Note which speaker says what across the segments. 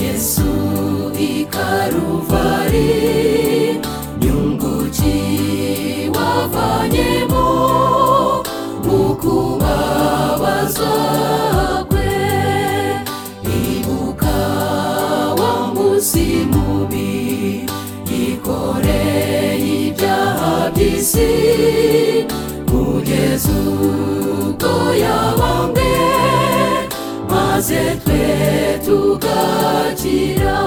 Speaker 1: Yesu i Karuvari, nyungu wavanyemo ukubabazwa kwe, ibuka wa musimubi, ikoreye ibyaha by'isi, kugeza ubwo yabambwe, maze twe tugakira.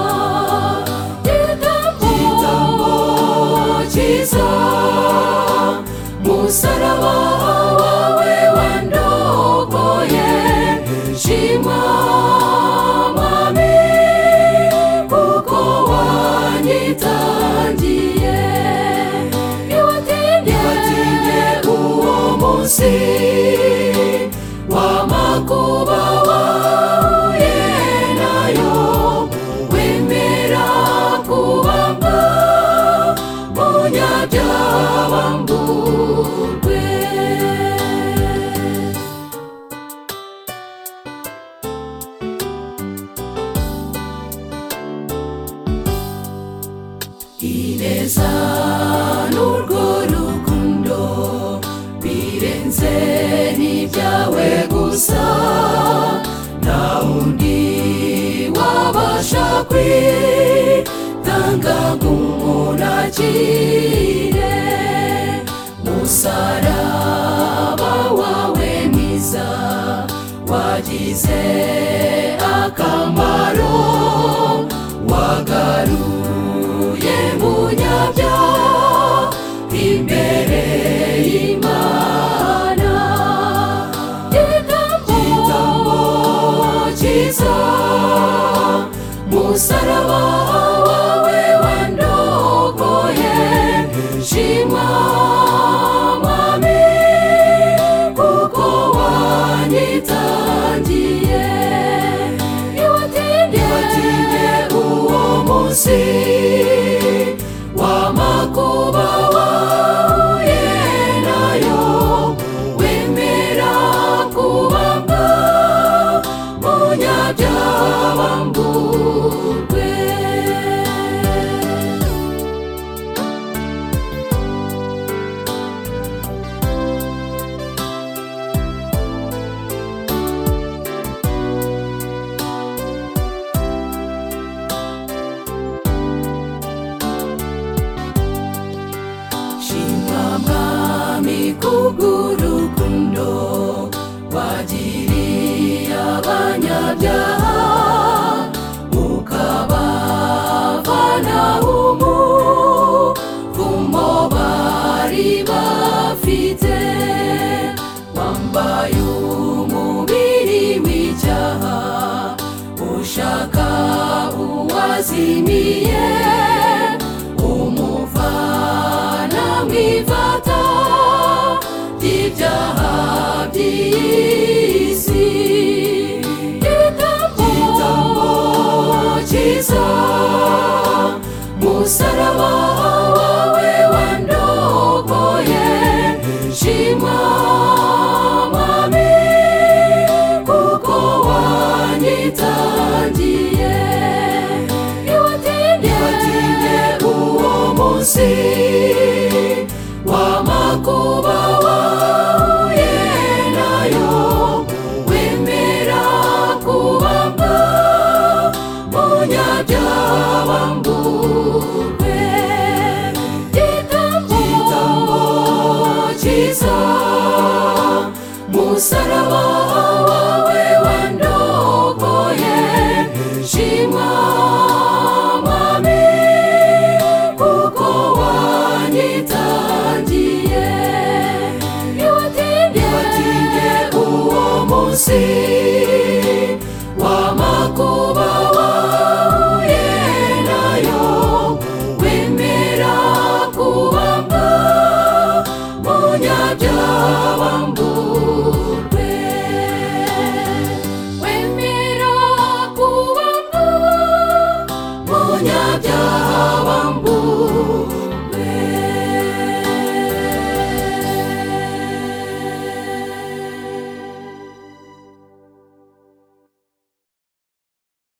Speaker 1: Igitambo cyiza, musaraba wawe wandogoye, shimwa mami, kuko wanyitangiye. Ntiwatinye uwo munsi w'amakuba wahuye nayo, wemera kubambwa munyabyaha mburwe. ineza n'urwo rukundo birenze n'ibyawe gusa nta undi wabasha kwitanga nk'umunakire musaraba wawe mwiza wagize akamaro wagaruye munyabya imbere y'imana igitambo cyiza musaraba wawe wandogoye shimwa mami kuko wanyitangiye ntiwatinye uwo munsi w'amakuba wahuye nayo wemera kubambwa munyabyaha mburwe Shimamami kugurukundo wagiriye abanyabyaha ukabavana umuvumo bari bafite wambaye umubiri w'icyaha ushaka uwazimiye umuvana mu ivata ry'ibyaha by'isi igitambo cyiza musaraba